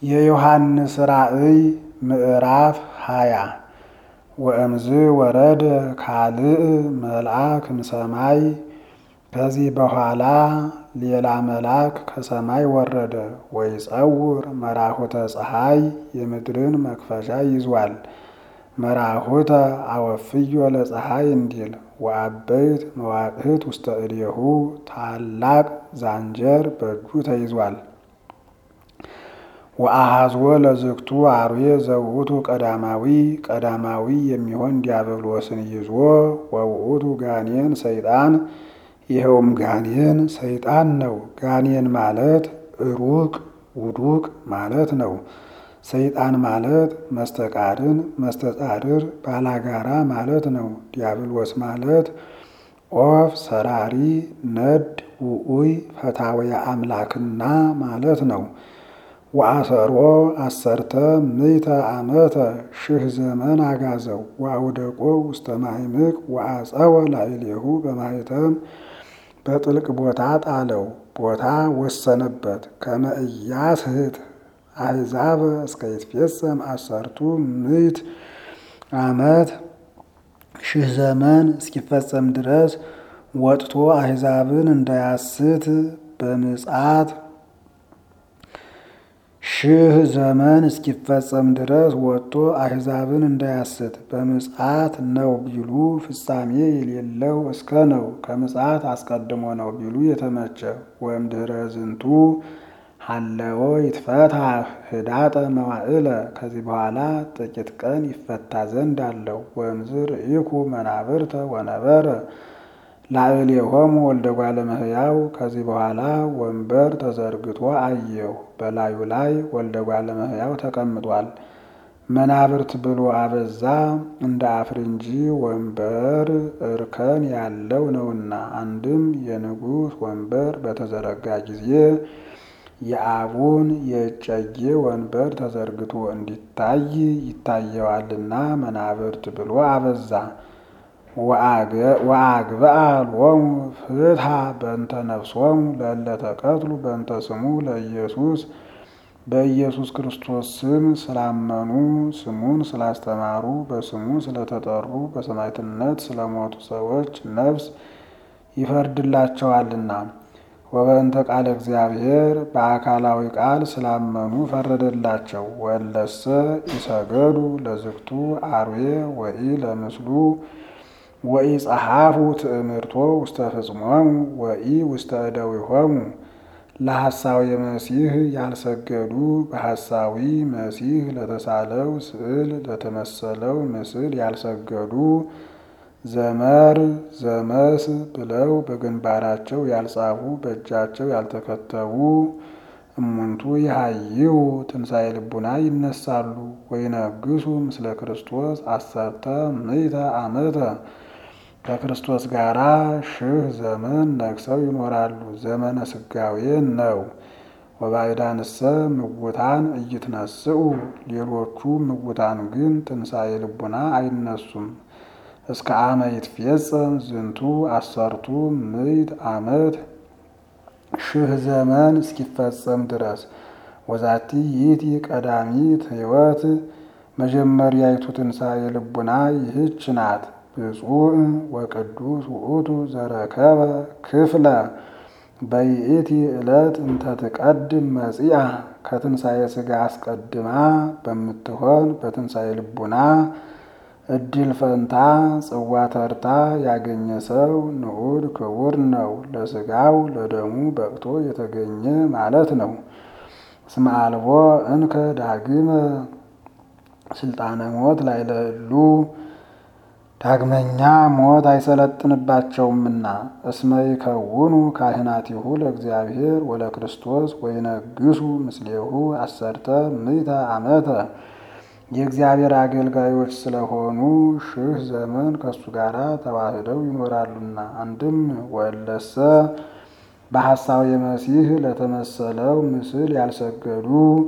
የዮሐንስ ራእይ ምዕራፍ ሃያ ወእምዝ ወረደ ካልእ መልአክ እምሰማይ ከዚህ በኋላ ሌላ መልአክ ከሰማይ ወረደ። ወይጸውር መራሁተ ፀሐይ የምድርን መክፈቻ ይዟል። መራሁተ አወፍዮ ለፀሐይ እንዲል ወአበይት መዋቅህት ውስተ እዴሁ ታላቅ ዛንጀር በእጁ ተይዟል። ወአሃዝወ ለዝግቱ አርዌ ዘውእቱ ቀዳማዊ ቀዳማዊ የሚሆን ዲያብሎስን ይዞ ወውእቱ ጋኔን ሰይጣን ይኸውም ጋኔን ሰይጣን ነው። ጋኔን ማለት ሩቅ ውዱቅ ማለት ነው። ሰይጣን ማለት መስተቃርን መስተጻድር ባላጋራ ማለት ነው። ዲያብሎስ ማለት ኦፍ ሰራሪ ነድ ውኡይ ፈታውያ አምላክና ማለት ነው። ወአሰሮ አሰርተ ምይተ ዓመተ ሺህ ዘመን አጋዘው ወአውደቆ ውስተ ማዕምቅ ወአጸወ ላዕሌሁ በማኅተም በጥልቅ ቦታ ጣለው። ቦታ ወሰነበት ከመ ኢያስሕት አሕዛብ እስከ ይትፌጸም አሰርቱ ምዕት ዓመት ሺህ ዘመን እስኪፈጸም ድረስ ወጥቶ አሕዛብን እንዳያስት በምጽአት ሺህ ዘመን እስኪፈጸም ድረስ ወጥቶ አሕዛብን እንዳያስት በምጽአት ነው ቢሉ ፍጻሜ የሌለው እስከ ነው። ከምጽአት አስቀድሞ ነው ቢሉ የተመቸ ወይም ድኅረ ዝንቱ ሀለዎ ይትፈታህ ህዳጠ መዋዕለ ከዚህ በኋላ ጥቂት ቀን ይፈታ ዘንድ አለው። ወእምዝ ርኢኩ መናብርተ ወነበረ ላዕሌሆሙ ወልደ እጓለ እመሕያው ከዚህ በኋላ ወንበር ተዘርግቶ አየሁ። በላዩ ላይ ወልደ እጓለ እመሕያው ተቀምጧል። መናብርት ብሎ አበዛ እንደ አፍርንጂ ወንበር እርከን ያለው ነውና። አንድም የንጉሥ ወንበር በተዘረጋ ጊዜ የአቡን የእጨጌ ወንበር ተዘርግቶ እንዲታይ ይታየዋልና መናብርት ብሎ አበዛ። ወአግብአ ሎሙ ፍትሐ በእንተ ነፍሶሙ ለእለ ተቀትሉ በእንተ ስሙ ለኢየሱስ በኢየሱስ ክርስቶስ ስም ስላመኑ ስሙን ስላስተማሩ በስሙ ስለተጠሩ በሰማዕትነት ስለሞቱ ሰዎች ነፍስ ይፈርድላቸዋልና። ወበእንተ ቃለ እግዚአብሔር በአካላዊ ቃል ስላመኑ ፈረደላቸው። ወለሰ ይሰገዱ ለዝግቱ አርዌ ወኢ ለምስሉ ወኢ ጸሐፉ ትእምርቶ ውስተ ፍጽሞሙ ወኢ ውስተ እደዊሆሙ ለሐሳዊ መሲህ ያልሰገዱ በሐሳዊ መሲህ ለተሳለው ስዕል ለተመሰለው ምስል ያልሰገዱ ዘመር ዘመስ ብለው በግንባራቸው ያልጻፉ በእጃቸው ያልተከተቡ እሙንቱ ይሃይው ትንሣኤ ልቡና ይነሳሉ። ወይነግሱ ምስለ ክርስቶስ አሰርተ ምዕተ ዓመተ ከክርስቶስ ጋራ ሺህ ዘመን ነግሰው ይኖራሉ። ዘመነ ስጋዌ ነው። ወባዕዳንሰ ምውታን እይትነስኡ ሌሎቹ ምውታን ግን ትንሣኤ ልቡና አይነሱም። እስከ አመ ይትፌጸም ዝንቱ አሰርቱ ምዕት ዓመት ሺህ ዘመን እስኪፈጸም ድረስ ወዛቲ ይእቲ ቀዳሚት ሕይወት መጀመሪያይቱ ትንሣኤ ልቡና ይህች ናት። ብፁዕ ወቅዱስ ውእቱ ዘረከበ ክፍለ በይእቲ ዕለት እንተ ትቀድም መጺአ ከትንሣኤ ሥጋ አስቀድማ በምትሆን በትንሣኤ ልቡና እድል ፈንታ ጽዋ ተርታ ያገኘ ሰው ንዑድ ክቡር ነው። ለሥጋው ለደሙ በቅቶ የተገኘ ማለት ነው። እስመ አልቦ እንከ ዳግመ ስልጣነ ሞት ላይ ለሉ ዳግመኛ ሞት አይሰለጥንባቸውምና። እስመ ይከውኑ ካህናቲሁ ለእግዚአብሔር ወለክርስቶስ ወይነግሱ ምስሌሁ አሰርተ ምዕተ ዓመተ የእግዚአብሔር አገልጋዮች ስለሆኑ ሺህ ዘመን ከእሱ ጋር ተዋህደው ይኖራሉና። አንድም ወለሰ በሐሳዊ መሲህ ለተመሰለው ምስል ያልሰገዱ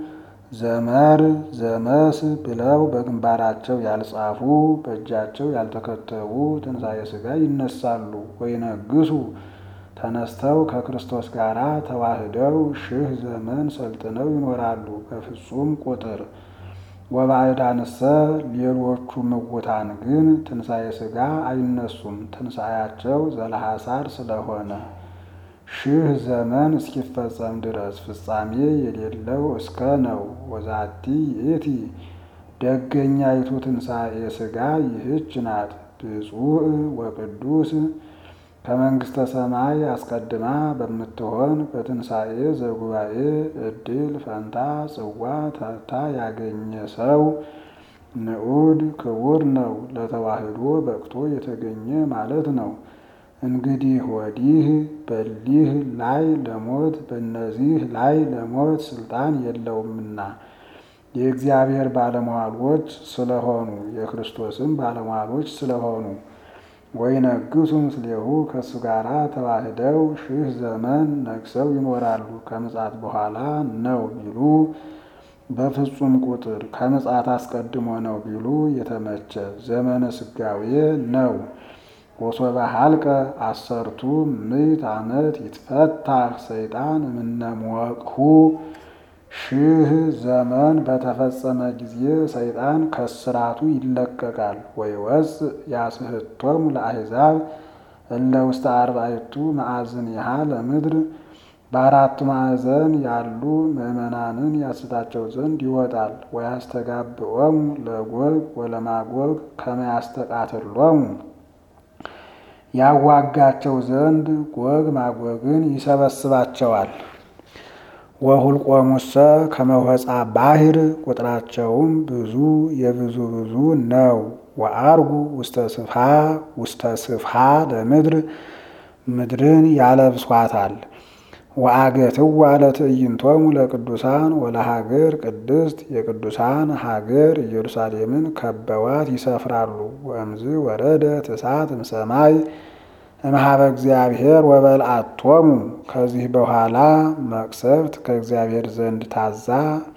ዘመር ዘመስ ብለው በግንባራቸው ያልጻፉ በእጃቸው ያልተከተቡ ትንሣኤ ሥጋ ይነሳሉ። ወይነግሱ ተነስተው ከክርስቶስ ጋር ተዋህደው ሺህ ዘመን ሰልጥነው ይኖራሉ በፍጹም ቁጥር። ወባዕዳንሰ ሌሎቹ ምውታን ግን ትንሣኤ ሥጋ አይነሱም፣ ትንሣኤያቸው ዘለሐሳር ስለሆነ ሺህ ዘመን እስኪፈጸም ድረስ ፍጻሜ የሌለው እስከ ነው። ወዛቲ ይእቲ ደገኛይቱ ትንሣኤ ሥጋ ይህች ናት። ብፁዕ ወቅዱስ ከመንግሥተ ሰማይ አስቀድማ በምትሆን በትንሣኤ ዘጉባኤ ዕድል ፈንታ ጽዋ ተርታ ያገኘ ሰው ንዑድ ክቡር ነው። ለተዋህዶ በቅቶ የተገኘ ማለት ነው። እንግዲህ ወዲህ በሊህ ላይ ለሞት በእነዚህ ላይ ለሞት ስልጣን የለውምና የእግዚአብሔር ባለሟሎች ስለሆኑ የክርስቶስም ባለሟሎች ስለሆኑ ወይነግሡ ምስሌሁ ከእሱ ጋር ተዋህደው ሺህ ዘመን ነግሰው ይኖራሉ። ከምጽአት በኋላ ነው ቢሉ በፍጹም ቁጥር፣ ከምጽአት አስቀድሞ ነው ቢሉ የተመቸ ዘመነ ስጋዌ ነው። ወሶበ ሀልቀ አሰርቱ ምዕት ዓመት ይትፈታህ ሰይጣን እምነሞቅሁ ሺህ ዘመን በተፈጸመ ጊዜ ሰይጣን ከስራቱ ይለቀቃል። ወይወፅእ ያስሕቶሙ ለአሕዛብ እለ ውስተ አርባዕቱ ማዕዝኒሃ ለምድር በአራቱ ማዕዘን ያሉ ምዕመናንን ያስታቸው ዘንድ ይወጣል። ወያስተጋብኦሙ ለጎግ ወለማጎግ ከመ ያስተቃትሎሙ ያዋጋቸው ዘንድ ጎግ ማጎግን ይሰበስባቸዋል። ወሁልቆሙሰ ከመወፃ ባሕር ቁጥራቸውም ብዙ የብዙ ብዙ ነው። ወአርጉ ውስተ ስፍሃ ውስተ ስፍሃ ለምድር ምድርን ያለብሷታል። ወአገትዋ ለትዕይንቶሙ ለቅዱሳን ወለሀገር ቅድስት የቅዱሳን ሀገር ኢየሩሳሌምን ከበዋት ይሰፍራሉ። ወእምዝ ወረደት እሳት እምሰማይ እምሃበ እግዚአብሔር ወበልዓቶሙ ከዚህ በኋላ መቅሰፍት ከእግዚአብሔር ዘንድ ታዛ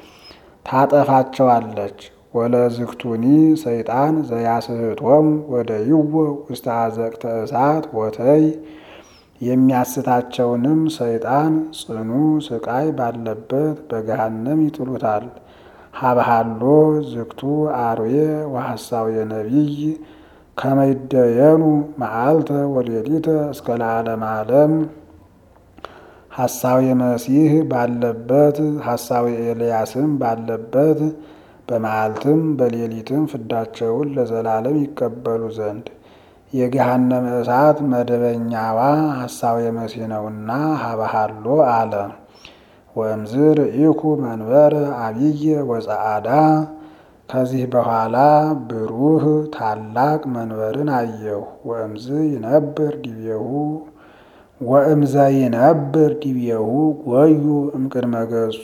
ታጠፋቸዋለች። ወለዝክቱኒ ሰይጣን ዘያስሕቶሙ ወደይዎ ውስተ አዘቅተ እሳት ወተይ የሚያስታቸውንም ሰይጣን ጽኑ ስቃይ ባለበት በገሃነም ይጥሉታል። ሀብሃሎ ዝክቱ አርዌ ወሐሳዌ ነቢይ ከመይደየኑ መዓልተ ወሌሊተ እስከ ለዓለመ ዓለም ሐሳዌ መሲህ ባለበት ሐሳዌ ኤልያስም ባለበት በመዓልትም በሌሊትም ፍዳቸውን ለዘላለም ይቀበሉ ዘንድ የገሃነመ እሳት መደበኛዋ ሐሳዌ መሲህ ነውና ሀበሃሎ አለ። ወእምዝ ርኢኩ መንበረ አብየ ወጸአዳ ከዚህ በኋላ ብሩህ ታላቅ መንበርን አየሁ። ወእምዝ ይነብር ዲቤሁ ወእምዘ ይነብር ዲቤሁ ጎዩ እምቅድመ ገጹ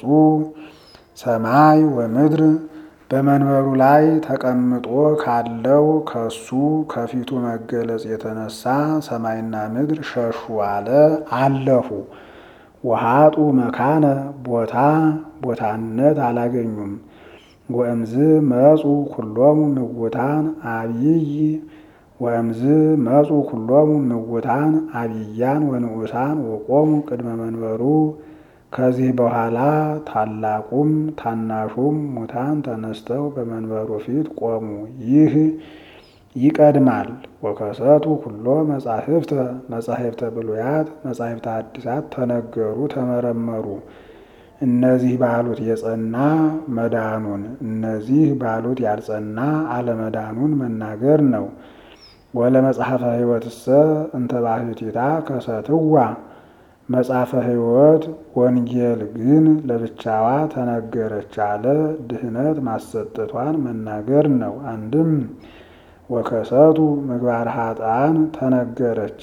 ሰማይ ወምድር በመንበሩ ላይ ተቀምጦ ካለው ከሱ ከፊቱ መገለጽ የተነሳ ሰማይና ምድር ሸሹ አለ አለፉ። ወሃጡ መካነ ቦታ ቦታነት አላገኙም። ወእምዝ መጹ ኩሎሙ ምውታን አብይ ወእምዝ መጹ ኩሎሙ ምውታን አብያን ወንዑሳን ወቆሙ ቅድመ መንበሩ ከዚህ በኋላ ታላቁም ታናሹም ሙታን ተነስተው በመንበሩ ፊት ቆሙ። ይህ ይቀድማል። ወከሰቱ ኩሎ መጻሕፍተ መጻሕፍተ ብሉያት መጻሕፍተ ሐዲሳት ተነገሩ ተመረመሩ። እነዚህ ባሉት የጸና መዳኑን እነዚህ ባሉት ያልጸና አለመዳኑን መናገር ነው። ወለመጽሐፈ ሕይወትሰ እንተ ባሕቲታ ከሰትዋ መጽሐፈ ሕይወት ወንጌል ግን ለብቻዋ ተነገረች አለ። ድህነት ማሰጠቷን መናገር ነው። አንድም ወከሰቱ ምግባር ኃጥአን ተነገረች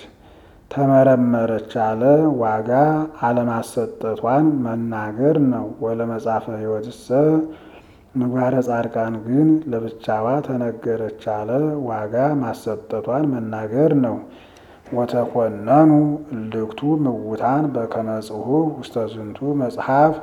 ተመረመረች አለ። ዋጋ አለማሰጠቷን መናገር ነው። ወለመጽሐፈ ሕይወትሰ ምግባረ ጻድቃን ግን ለብቻዋ ተነገረች አለ። ዋጋ ማሰጠቷን መናገር ነው። ወተኮነኑ እልክቱ ምውታን በከመ ጽሑፍ ውስተ ዝንቱ መጽሐፍ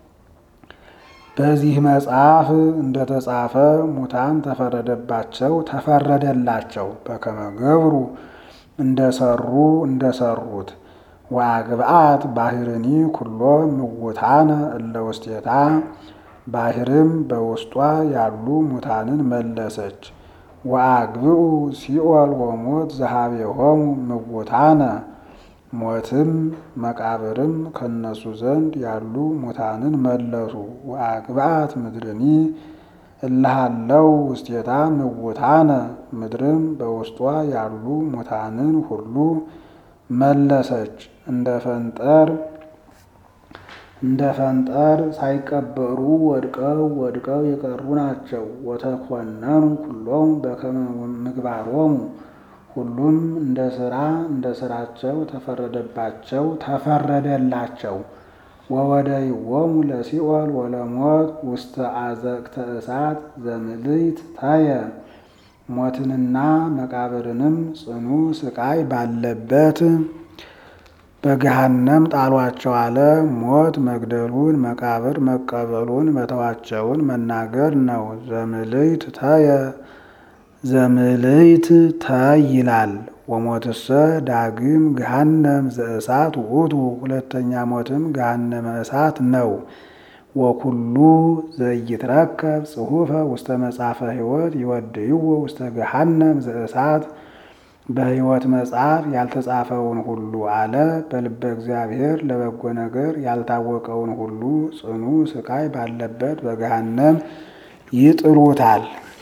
በዚህ መጽሐፍ እንደተጻፈ ሙታን ተፈረደባቸው ተፈረደላቸው። በከመ ገብሩ እንደሰሩ እንደሰሩት ወአግብአት ባህርኒ ኩሎ ምውታነ እለ ውስቴታ ባህርም በውስጧ ያሉ ሙታንን መለሰች። ወአግብኡ ሲኦል ወሞት ዘኀቤሆሙ ምውታነ ሞትም መቃብርም ከነሱ ዘንድ ያሉ ሙታንን መለሱ። ወአግብአት ምድርኒ እልሃለው ውስቴታ ምውታነ ምድርም በውስጧ ያሉ ሙታንን ሁሉ መለሰች። እንደ ፈንጠር እንደ ፈንጠር ሳይቀበሩ ወድቀው ወድቀው የቀሩ ናቸው። ወተኮነኑ ኩሎሙ በከመ ምግባሮሙ ሁሉም እንደ ስራ እንደ ስራቸው ተፈረደባቸው ተፈረደላቸው። ወወደይዎሙ ለሲኦል ወለሞት ውስተ አዘቅተ እሳት ዘምልዕት ታየ ሞትንና መቃብርንም ጽኑ ስቃይ ባለበት በገሃነም ጣሏቸው አለ። ሞት መግደሉን መቃብር መቀበሉን መተዋቸውን መናገር ነው። ዘምልዕት ታየ ዘምልዕት ታይ ይላል። ወሞትሰ ዳግም ገሃነም ዘእሳት ውእቱ ሁለተኛ ሞትም ገሃነመ እሳት ነው። ወኩሉ ዘይትረከብ ጽሑፈ ውስተ መጽሐፈ ሕይወት ይወድይዎ ውስተ ገሃነም ዘእሳት በሕይወት መጽሐፍ ያልተጻፈውን ሁሉ አለ። በልበ እግዚአብሔር ለበጎ ነገር ያልታወቀውን ሁሉ ጽኑ ስቃይ ባለበት በገሃነም ይጥሉታል።